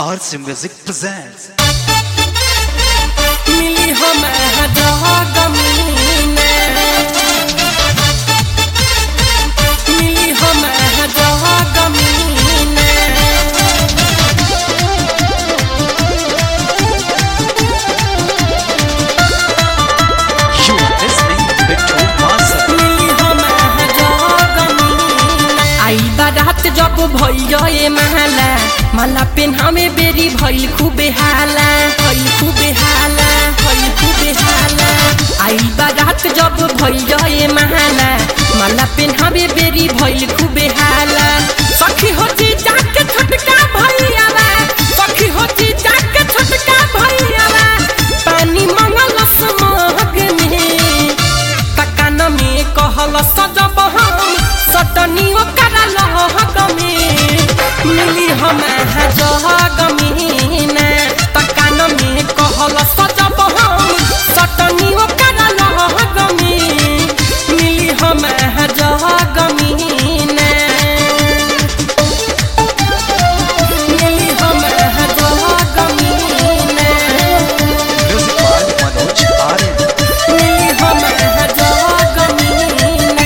RC Music presents. मिली हम जगमीने मिली हम जगमीने You are listening to Two Master. मिली हम जगमीने आई बारात जब भइल माला माला पेन्हामे बेरी भइल खूबे हाला भइल खूबे हाला भइल खूबे हाला आई बारात जब भइल माला माला पेन्हामे बेरी भइल खूबे हाला सखी होती जाके छोटका भइयावा सखी होती जाके छोटका भइयावा पानी मंगल समग में तकान में कहल सजब हम सटनी ओकर लहग में मिली हम जहग में तकान में कहल सजब हम सटनी ओकर लहग में मिली हम जहग में मिली हम जहग में Music by Manoj Aryan. मिली हम जगमीने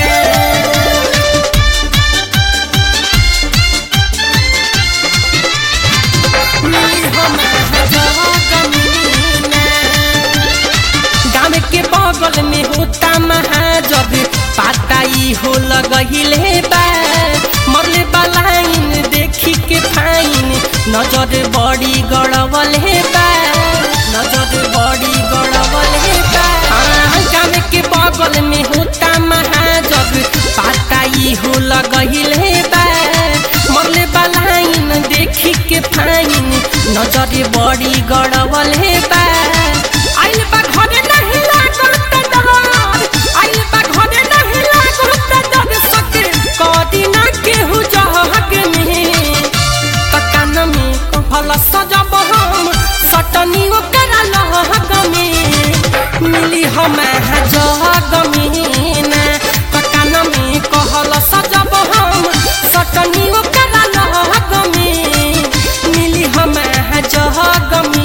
मिली हम जगमीने गाँव के बगल में होता महाजग पाताई हो लगहिले बा मरले बलाइन देखी के फाइन नजर बड़ी गड़बल है बा नजर बड़ी गड़बल है बा हाँ, गाँव के बगल में होता महाजग पाताई हो लगहिले बा मरले बलाइन देखी के फाइन नजर बड़ी गड़बल है बा आइल बा घरे नहीं लागल त डर आइल बा घरे नहीं लागल त डर सके कदी ना केहू जहग में ककान में कहल सजब हम सटनी ओकर लहग में मिली हम जहग में ककान में कहल सजब हम सटनी ओकर लहग में मिली हम जहग में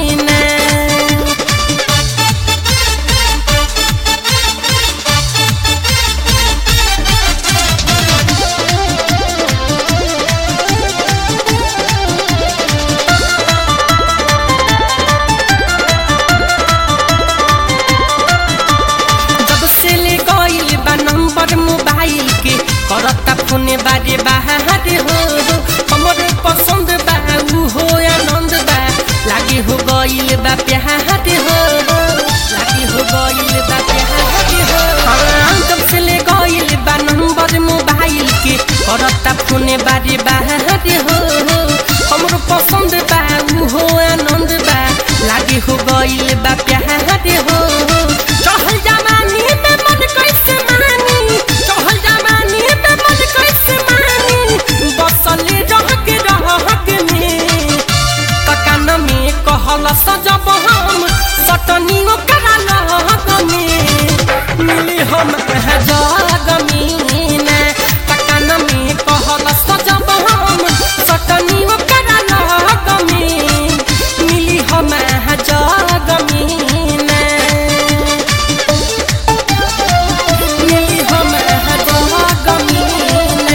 जब से ले गइल बा नंबर मोबाइल के करता फोन बारे बाहर हो हमर पसंद बा ऊ हो आनंद बा लागे हो गइल बा प्यार हो लागे हो गइल बा प्यार हो हाँ, जब से ले गइल बा नंबर मोबाइल के करता फोन बारे बाहर हो हमर पसंद बा ऊ हो आनंद बा लागे हो गइल बा प्यार हो चहल जवानी में मन कैसे मानी चहल जवानी में मन कैसे मानी बसल रह के रह के में ककान में कहल सजब हम सटनी ओकर लहग में मिली हम जग में ककान में कहल सजब हम सटनी ओकर लहग में मिली हम जग में मिली हम जगमीने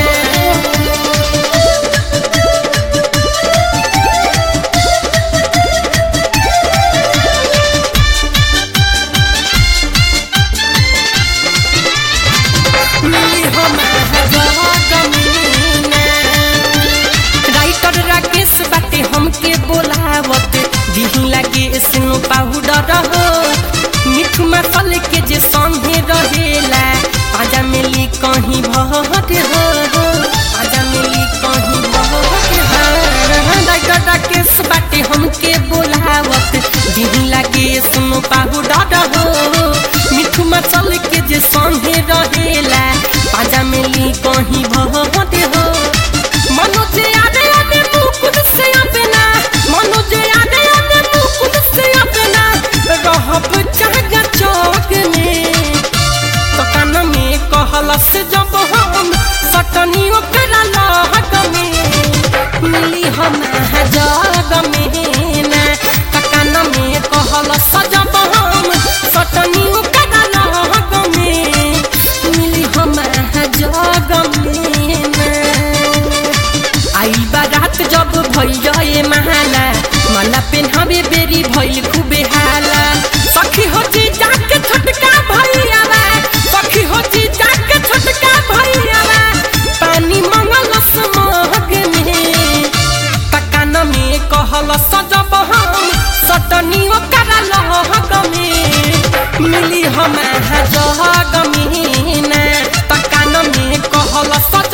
मिली हम जगमीने राइटर राकेश बाटे हमके बोलावत दिही लागे स्नो पाउडर हो मिठ मसल के जे संगे रहेला आजा मिली कहीं भहट हो आजा मिली कहीं भहट हो राइटर राकेश बाटे हमके बोलावत दिही लागे स्नो पाउडर हो मिठ मसल के जे संगे रहेला आजा मिली कहीं भहट हो मनोज आदे आदे मुकुट से अपना मनोज आदे आदे मुकुट से अपना रहब चागा चौक में तो कान में कहल से जब हम सटनी ओकरा लहक में मिली हम जग में ना ककान में कहल सजब हम सटनी ओकरा लग में मिली हम जग में ना आई बारात जब भैया महाना माला पेन्हावे बेरी भइल खूबे हाला सखी हो जी जाके छोटका भैया सखी हो जी जाके छोटका भैया पानी मंगल समग में तकान में कहल सजब हम सटनी ओकरा लहग में मिली हम जग में ना तकान में कहल सजब